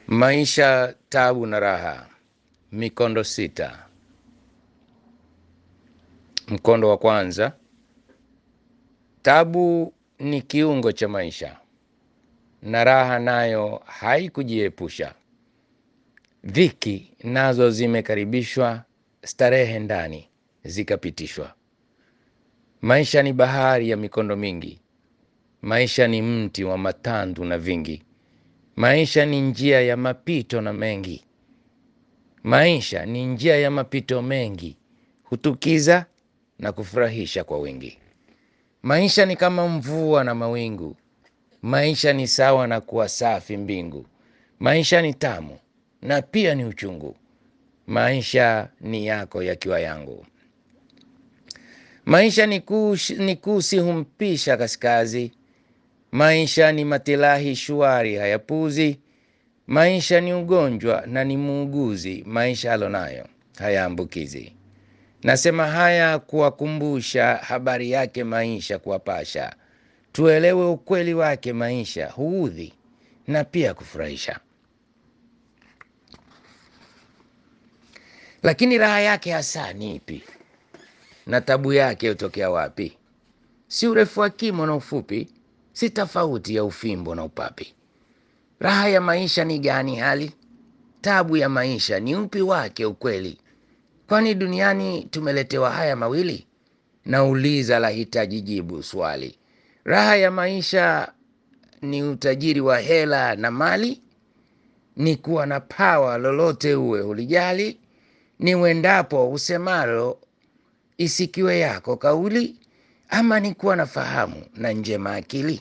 Maisha, tabu na raha. Mikondo sita. Mkondo wa kwanza. Tabu ni kiungo cha maisha na raha nayo haikujiepusha. Dhiki nazo zimekaribishwa, starehe ndani zikapitishwa. Maisha ni bahari ya mikondo mingi, maisha ni mti wa matandu na vingi, maisha ni njia ya mapito na mengi, maisha ni njia ya mapito mengi, hutukiza na kufurahisha kwa wingi. Maisha ni kama mvua na mawingu, maisha ni sawa na kuwa safi mbingu, maisha ni tamu na pia ni uchungu, maisha ni yako yakiwa yangu. Maisha ni kushi, ni kusi humpisha kaskazi, maisha ni matilahi shwari hayapuzi, maisha ni ugonjwa na ni muuguzi, maisha alonayo hayaambukizi. Nasema haya kuwakumbusha habari yake maisha, kuwapasha tuelewe ukweli wake maisha, huudhi na pia kufurahisha. Lakini raha yake hasa ni ipi? Na tabu yake hutokea wapi? Si urefu wa kimo na ufupi, si tofauti ya ufimbo na upapi. Raha ya maisha ni gani hali? Tabu ya maisha ni upi wake ukweli? Kwani duniani tumeletewa haya mawili? Nauliza la hitaji jibu swali. Raha ya maisha ni utajiri wa hela na mali? Ni kuwa na pawa lolote uwe ulijali? Ni uendapo usemalo isikiwe yako kauli? Ama ni kuwa na fahamu na njema akili?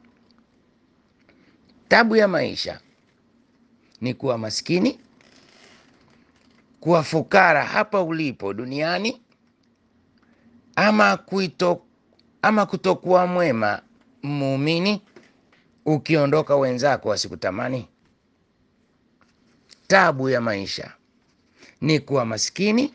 Tabu ya maisha ni kuwa maskini, kuwa fukara hapa ulipo duniani, ama kuito, ama kutokuwa mwema muumini, ukiondoka wenzako wasikutamani. Tabu ya maisha ni kuwa maskini,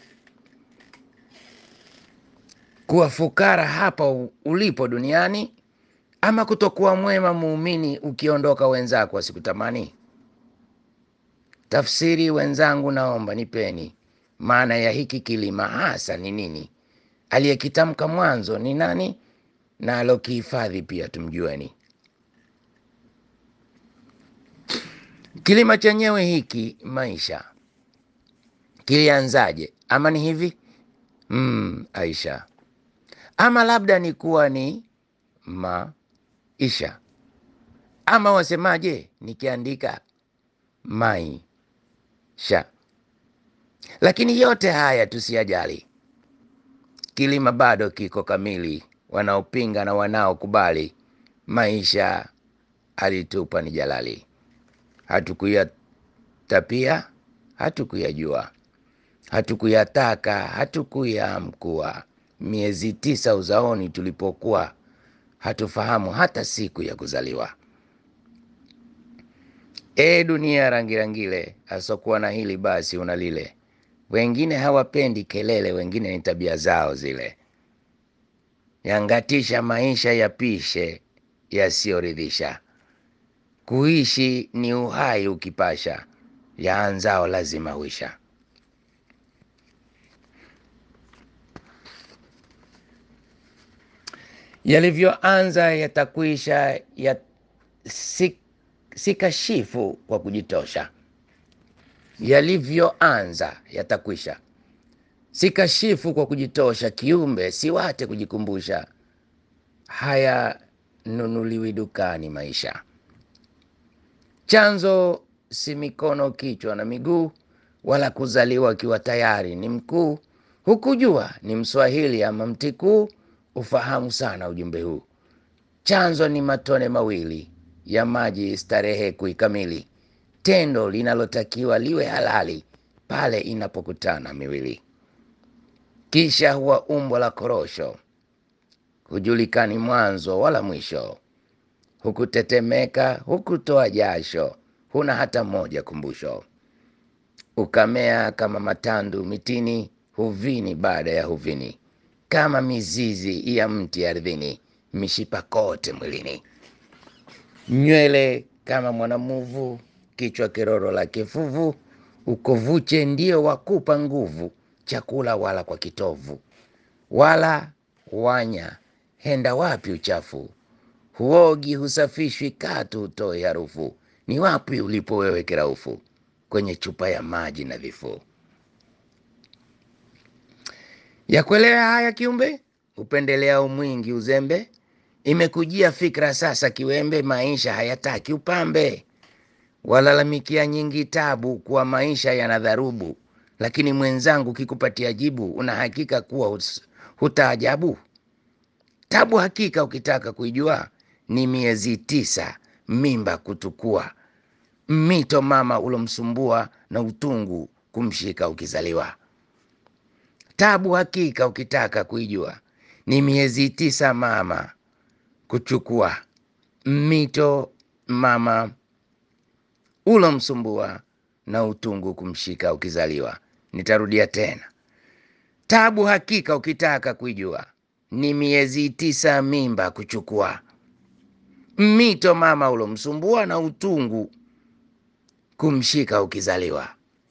kuwa fukara hapa u- ulipo duniani, ama kutokuwa mwema muumini, ukiondoka wenzako wasikutamani. Tafsiri wenzangu, naomba nipeni maana ya hiki kilima hasa ni nini? Aliyekitamka mwanzo ni nani? Na alokihifadhi pia tumjueni. Kilima chenyewe hiki maisha kilianzaje? Ama ni hivi mm, Aisha, ama labda ni kuwa ni maisha, ama wasemaje nikiandika maisha. Lakini yote haya tusiyajali, kilima bado kiko kamili. Wanaopinga na wanaokubali, maisha alitupa ni jalali. Hatukuyatapia, hatukuyajua, hatukuyataka, hatukuyaamkua. Miezi tisa uzaoni tulipokuwa, hatufahamu hata siku ya kuzaliwa. E dunia rangirangile, asokuwa na hili basi una lile. Wengine hawapendi kelele, wengine ni tabia zao zile. Yangatisha maisha yapishe yasiyoridhisha. Kuishi ni uhai ukipasha, yaanzao lazima huisha. Yalivyoanza yatakwisha, ya si, si kashifu kwa kujitosha. Yalivyoanza yatakwisha, si kashifu kwa kujitosha. Kiumbe siwate kujikumbusha, haya nunuliwi dukani maisha. Chanzo si mikono, kichwa na miguu, wala kuzaliwa akiwa tayari ni mkuu. Hukujua ni Mswahili ama Mtikuu, ufahamu sana ujumbe huu. Chanzo ni matone mawili ya maji, starehe kuikamili, tendo linalotakiwa liwe halali pale inapokutana miwili. Kisha huwa umbo la korosho, hujulikani mwanzo wala mwisho hukutetemeka, hukutoa jasho, huna hata moja kumbusho. Ukamea kama matandu mitini, huvini baada ya huvini, kama mizizi ya mti ardhini, mishipa kote mwilini. Nywele kama mwanamuvu, kichwa kiroro la kifuvu, ukovuche ndio wakupa nguvu, chakula wala kwa kitovu, wala wanya henda wapi uchafu, huogi husafishwi katu utoe harufu, ni wapi ulipo wewe kiraufu, kwenye chupa ya maji nadhifu. Ya kuelewa haya kiumbe, upendelea umwingi uzembe, imekujia fikra sasa kiwembe, maisha hayataki upambe, walalamikia nyingi tabu, kuwa maisha yana dharubu, lakini mwenzangu kikupatia jibu, una hakika kuwa hus- hutaajabu. Tabu hakika ukitaka kuijua, ni miezi tisa mimba kutukua, mito mama ulomsumbua na utungu kumshika ukizaliwa. Tabu hakika ukitaka kuijua, ni miezi tisa mama kuchukua, mito mama ulomsumbua na utungu kumshika ukizaliwa. Nitarudia tena, tabu hakika ukitaka kuijua, ni miezi tisa mimba kuchukua, mito mama ulomsumbua na utungu kumshika ukizaliwa.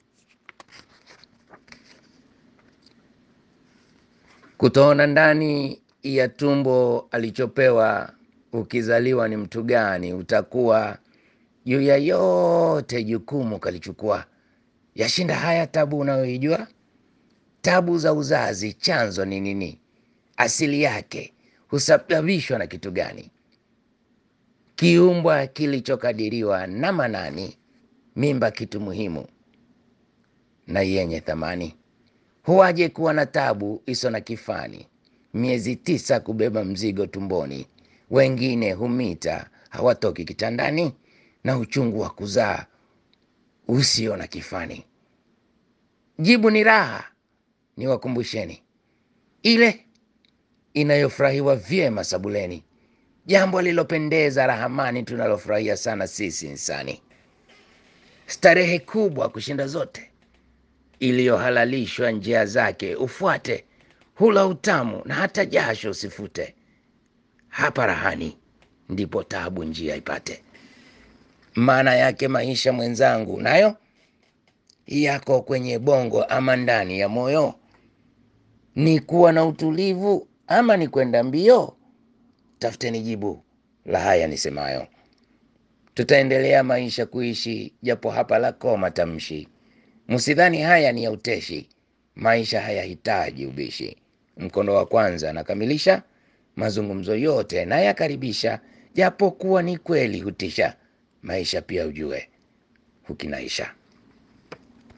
Kutoona ndani ya tumbo alichopewa ukizaliwa ni mtu gani, utakuwa juu ya yote jukumu kalichukua. Yashinda haya tabu unayoijua? Tabu za uzazi chanzo ni nini? Asili yake husababishwa na kitu gani? Kiumbwa kilichokadiriwa na Manani, mimba kitu muhimu na yenye thamani. Huwaje kuwa na tabu iso na kifani, miezi tisa kubeba mzigo tumboni, wengine humita hawatoki kitandani, na uchungu wa kuzaa usio na kifani. Jibu ni raha, ni wakumbusheni ile inayofurahiwa vyema sabuleni, jambo lilopendeza rahamani, tunalofurahia sana sisi insani, starehe kubwa kushinda zote iliyohalalishwa njia zake ufuate, hula utamu na hata jasho usifute. Hapa rahani ndipo tabu njia ipate. Maana yake maisha mwenzangu, nayo yako kwenye bongo ama ndani ya moyo, ni kuwa na utulivu ama ni kwenda mbio? Tafuteni jibu la haya nisemayo. Tutaendelea maisha kuishi, japo hapa lako matamshi Msidhani haya ni ya uteshi, maisha hayahitaji ubishi. Mkondo wa kwanza nakamilisha, mazungumzo yote nayakaribisha, japo kuwa ni kweli hutisha, maisha pia ujue hukinaisha.